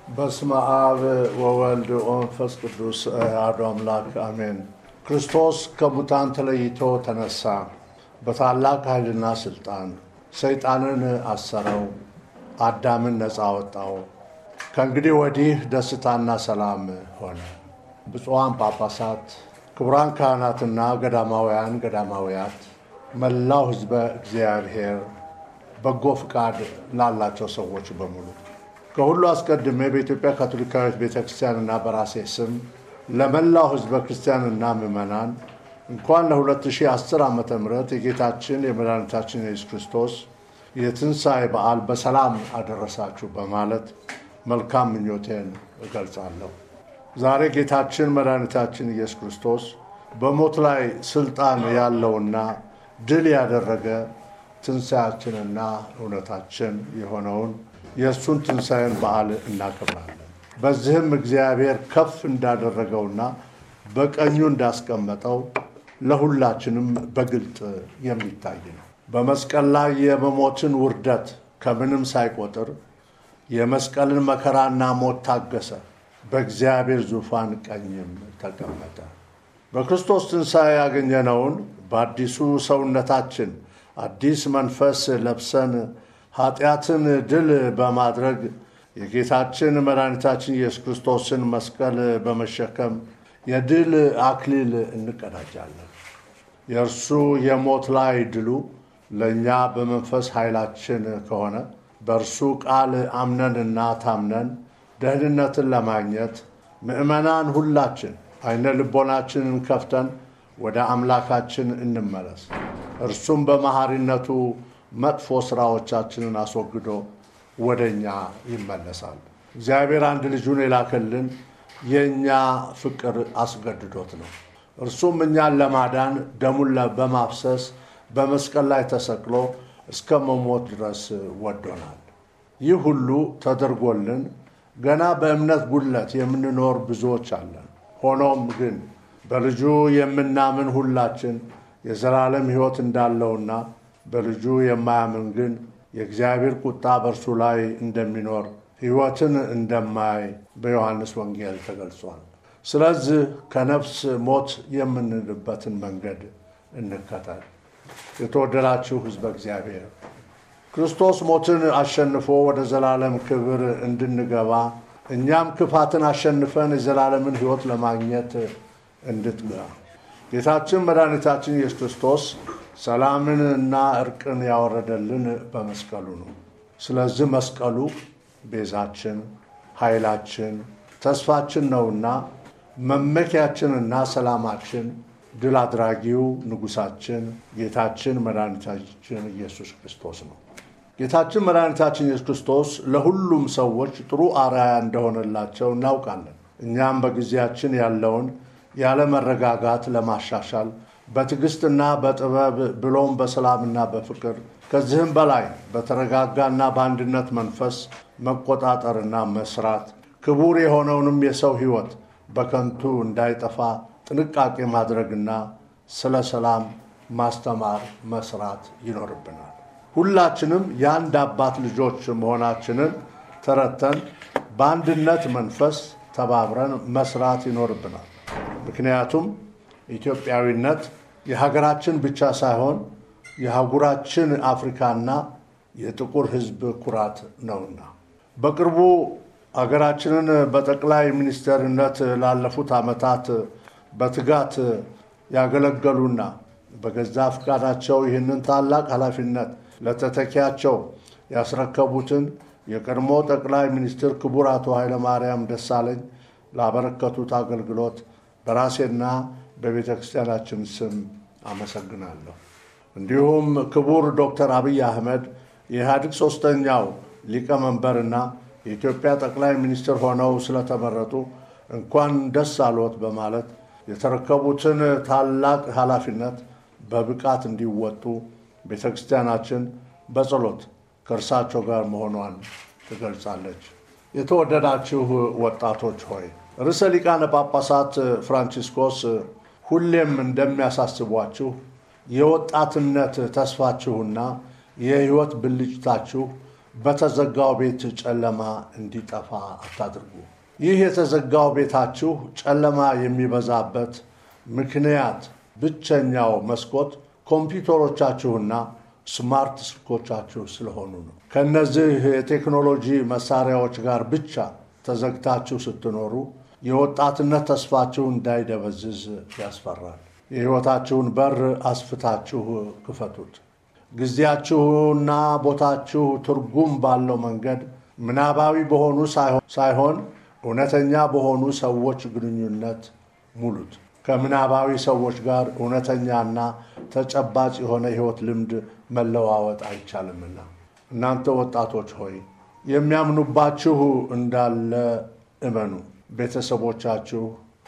በስመ አብ ወወልድ ወመንፈስ ቅዱስ አሐዱ አምላክ አሜን። ክርስቶስ ከሙታን ተለይቶ ተነሳ፣ በታላቅ ኃይልና ስልጣን ሰይጣንን አሰረው፣ አዳምን ነፃ ወጣው። ከእንግዲህ ወዲህ ደስታና ሰላም ሆነ። ብፁዓን ጳጳሳት፣ ክቡራን ካህናትና ገዳማውያን ገዳማውያት፣ መላው ሕዝበ እግዚአብሔር፣ በጎ ፍቃድ ላላቸው ሰዎች በሙሉ ከሁሉ አስቀድሜ በኢትዮጵያ ካቶሊካዊት ቤተ ክርስቲያንና በራሴ ስም ለመላው ሕዝበ ክርስቲያንና ምዕመናን እንኳን ለ2010 ዓ ም የጌታችን የመድኃኒታችን የኢየሱስ ክርስቶስ የትንሣኤ በዓል በሰላም አደረሳችሁ በማለት መልካም ምኞቴን እገልጻለሁ። ዛሬ ጌታችን መድኃኒታችን ኢየሱስ ክርስቶስ በሞት ላይ ስልጣን ያለውና ድል ያደረገ ትንሣያችንና እውነታችን የሆነውን የእሱን ትንሣኤን በዓል እናከብራለን። በዚህም እግዚአብሔር ከፍ እንዳደረገውና በቀኙ እንዳስቀመጠው ለሁላችንም በግልጥ የሚታይ ነው። በመስቀል ላይ የመሞትን ውርደት ከምንም ሳይቆጥር የመስቀልን መከራና ሞት ታገሰ፣ በእግዚአብሔር ዙፋን ቀኝም ተቀመጠ። በክርስቶስ ትንሣኤ ያገኘነውን በአዲሱ ሰውነታችን አዲስ መንፈስ ለብሰን ኃጢአትን ድል በማድረግ የጌታችን መድኃኒታችን ኢየሱስ ክርስቶስን መስቀል በመሸከም የድል አክሊል እንቀዳጃለን። የእርሱ የሞት ላይ ድሉ ለእኛ በመንፈስ ኃይላችን ከሆነ በእርሱ ቃል አምነንና ታምነን ደህንነትን ለማግኘት ምዕመናን ሁላችን አይነ ልቦናችንን ከፍተን ወደ አምላካችን እንመለስ። እርሱም በመሐሪነቱ መጥፎ ሥራዎቻችንን አስወግዶ ወደ እኛ ይመለሳል። እግዚአብሔር አንድ ልጁን የላከልን የእኛ ፍቅር አስገድዶት ነው። እርሱም እኛን ለማዳን ደሙን በማፍሰስ በመስቀል ላይ ተሰቅሎ እስከ መሞት ድረስ ወዶናል። ይህ ሁሉ ተደርጎልን ገና በእምነት ጉድለት የምንኖር ብዙዎች አለን። ሆኖም ግን በልጁ የምናምን ሁላችን የዘላለም ሕይወት እንዳለውና በልጁ የማያምን ግን የእግዚአብሔር ቁጣ በእርሱ ላይ እንደሚኖር ሕይወትን እንደማይ በዮሐንስ ወንጌል ተገልጿል። ስለዚህ ከነፍስ ሞት የምንልበትን መንገድ እንከተል። የተወደዳችሁ ሕዝበ እግዚአብሔር ክርስቶስ ሞትን አሸንፎ ወደ ዘላለም ክብር እንድንገባ እኛም ክፋትን አሸንፈን የዘላለምን ሕይወት ለማግኘት እንድትጋ ጌታችን መድኃኒታችን ኢየሱስ ክርስቶስ ሰላምን እና እርቅን ያወረደልን በመስቀሉ ነው። ስለዚህ መስቀሉ ቤዛችን፣ ኃይላችን፣ ተስፋችን ነውና መመኪያችንና ሰላማችን፣ ድል አድራጊው ንጉሳችን ጌታችን መድኃኒታችን ኢየሱስ ክርስቶስ ነው። ጌታችን መድኃኒታችን ኢየሱስ ክርስቶስ ለሁሉም ሰዎች ጥሩ አርአያ እንደሆነላቸው እናውቃለን። እኛም በጊዜያችን ያለውን ያለመረጋጋት ለማሻሻል በትዕግስትና በጥበብ ብሎም በሰላምና በፍቅር ከዚህም በላይ በተረጋጋና በአንድነት መንፈስ መቆጣጠርና መስራት ክቡር የሆነውንም የሰው ሕይወት በከንቱ እንዳይጠፋ ጥንቃቄ ማድረግና ስለ ሰላም ማስተማር መስራት ይኖርብናል። ሁላችንም የአንድ አባት ልጆች መሆናችንን ተረድተን በአንድነት መንፈስ ተባብረን መስራት ይኖርብናል። ምክንያቱም ኢትዮጵያዊነት የሀገራችን ብቻ ሳይሆን የአህጉራችን አፍሪካና የጥቁር ሕዝብ ኩራት ነውና። በቅርቡ ሀገራችንን በጠቅላይ ሚኒስትርነት ላለፉት ዓመታት በትጋት ያገለገሉና በገዛ ፈቃዳቸው ይህንን ታላቅ ኃላፊነት ለተተኪያቸው ያስረከቡትን የቀድሞ ጠቅላይ ሚኒስትር ክቡር አቶ ኃይለማርያም ደሳለኝ ላበረከቱት አገልግሎት በራሴና በቤተ ክርስቲያናችን ስም አመሰግናለሁ። እንዲሁም ክቡር ዶክተር አብይ አህመድ የኢህአዴግ ሶስተኛው ሊቀመንበርና የኢትዮጵያ ጠቅላይ ሚኒስትር ሆነው ስለተመረጡ እንኳን ደስ አልዎት በማለት የተረከቡትን ታላቅ ኃላፊነት በብቃት እንዲወጡ ቤተ ክርስቲያናችን በጸሎት ከእርሳቸው ጋር መሆኗን ትገልጻለች። የተወደዳችሁ ወጣቶች ሆይ ርዕሰ ሊቃነ ጳጳሳት ፍራንቺስኮስ ሁሌም እንደሚያሳስቧችሁ የወጣትነት ተስፋችሁና የሕይወት ብልጭታችሁ በተዘጋው ቤት ጨለማ እንዲጠፋ አታድርጉ። ይህ የተዘጋው ቤታችሁ ጨለማ የሚበዛበት ምክንያት ብቸኛው መስኮት ኮምፒውተሮቻችሁና ስማርት ስልኮቻችሁ ስለሆኑ ነው። ከእነዚህ የቴክኖሎጂ መሳሪያዎች ጋር ብቻ ተዘግታችሁ ስትኖሩ የወጣትነት ተስፋችሁ እንዳይደበዝዝ ያስፈራል። የሕይወታችሁን በር አስፍታችሁ ክፈቱት። ጊዜያችሁና ቦታችሁ ትርጉም ባለው መንገድ ምናባዊ በሆኑ ሳይሆን እውነተኛ በሆኑ ሰዎች ግንኙነት ሙሉት። ከምናባዊ ሰዎች ጋር እውነተኛና ተጨባጭ የሆነ ሕይወት ልምድ መለዋወጥ አይቻልምና እናንተ ወጣቶች ሆይ የሚያምኑባችሁ እንዳለ እመኑ። ቤተሰቦቻችሁ፣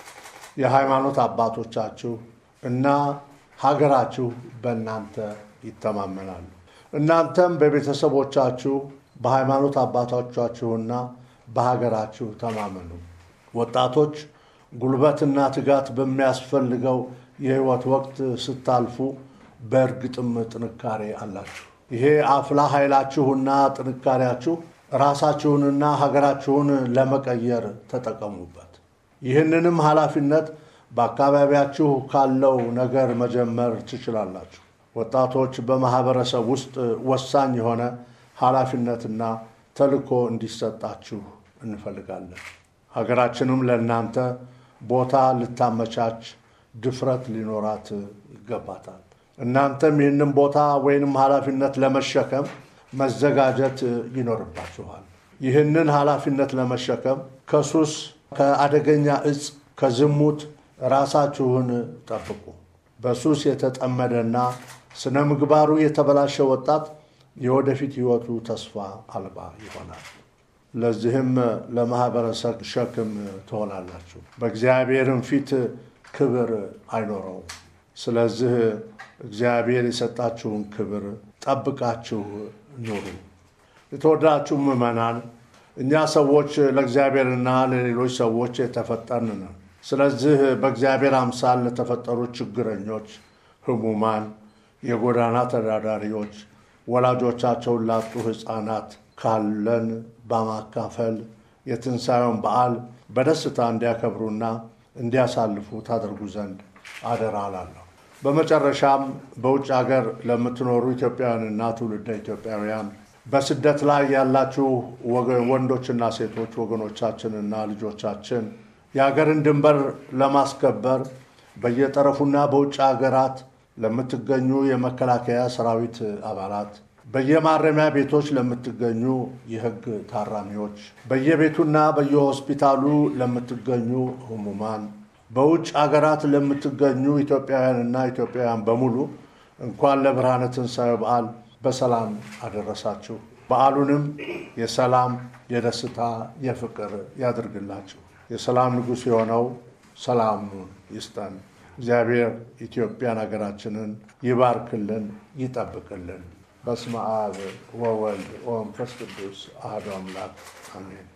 የሃይማኖት አባቶቻችሁ እና ሀገራችሁ በእናንተ ይተማመናሉ። እናንተም በቤተሰቦቻችሁ በሃይማኖት አባቶቻችሁና በሀገራችሁ ተማመኑ። ወጣቶች ጉልበትና ትጋት በሚያስፈልገው የሕይወት ወቅት ስታልፉ በእርግጥም ጥንካሬ አላችሁ። ይሄ አፍላ ኃይላችሁና ጥንካሬያችሁ ራሳችሁንና ሀገራችሁን ለመቀየር ተጠቀሙበት። ይህንንም ኃላፊነት በአካባቢያችሁ ካለው ነገር መጀመር ትችላላችሁ። ወጣቶች በማህበረሰብ ውስጥ ወሳኝ የሆነ ኃላፊነትና ተልዕኮ እንዲሰጣችሁ እንፈልጋለን። ሀገራችንም ለእናንተ ቦታ ልታመቻች ድፍረት ሊኖራት ይገባታል። እናንተም ይህንን ቦታ ወይንም ኃላፊነት ለመሸከም መዘጋጀት ይኖርባችኋል። ይህንን ኃላፊነት ለመሸከም ከሱስ፣ ከአደገኛ እጽ፣ ከዝሙት ራሳችሁን ጠብቁ። በሱስ የተጠመደና ስነ ምግባሩ የተበላሸ ወጣት የወደፊት ሕይወቱ ተስፋ አልባ ይሆናል። ለዚህም ለማህበረሰብ ሸክም ትሆናላችሁ፣ በእግዚአብሔርም ፊት ክብር አይኖረውም። ስለዚህ እግዚአብሔር የሰጣችሁን ክብር ጠብቃችሁ ኑሩ። የተወዳችሁ ምዕመናን፣ እኛ ሰዎች ለእግዚአብሔርና ለሌሎች ሰዎች የተፈጠርን ነን። ስለዚህ በእግዚአብሔር አምሳል ለተፈጠሩ ችግረኞች፣ ሕሙማን፣ የጎዳና ተዳዳሪዎች፣ ወላጆቻቸውን ላጡ ሕፃናት ካለን በማካፈል የትንሣኤውን በዓል በደስታ እንዲያከብሩና እንዲያሳልፉ ታደርጉ ዘንድ አደራ እላለሁ። በመጨረሻም በውጭ ሀገር ለምትኖሩ ኢትዮጵያውያንና ትውልደ ኢትዮጵያውያን በስደት ላይ ያላችሁ ወንዶችና ሴቶች ወገኖቻችንና ልጆቻችን የሀገርን ድንበር ለማስከበር በየጠረፉና በውጭ ሀገራት ለምትገኙ የመከላከያ ሰራዊት አባላት በየማረሚያ ቤቶች ለምትገኙ የሕግ ታራሚዎች፣ በየቤቱና በየሆስፒታሉ ለምትገኙ ህሙማን፣ በውጭ አገራት ለምትገኙ ኢትዮጵያውያንና ኢትዮጵያውያን በሙሉ እንኳን ለብርሃነ ትንሣኤው በዓል በሰላም አደረሳችሁ። በዓሉንም የሰላም፣ የደስታ፣ የፍቅር ያድርግላችሁ። የሰላም ንጉሥ የሆነው ሰላሙን ይስጠን። እግዚአብሔር ኢትዮጵያን ሀገራችንን ይባርክልን፣ ይጠብቅልን። በስመ አብ ወወልድ ወመንፈስ ቅዱስ አሐዱ አምላክ አሜን።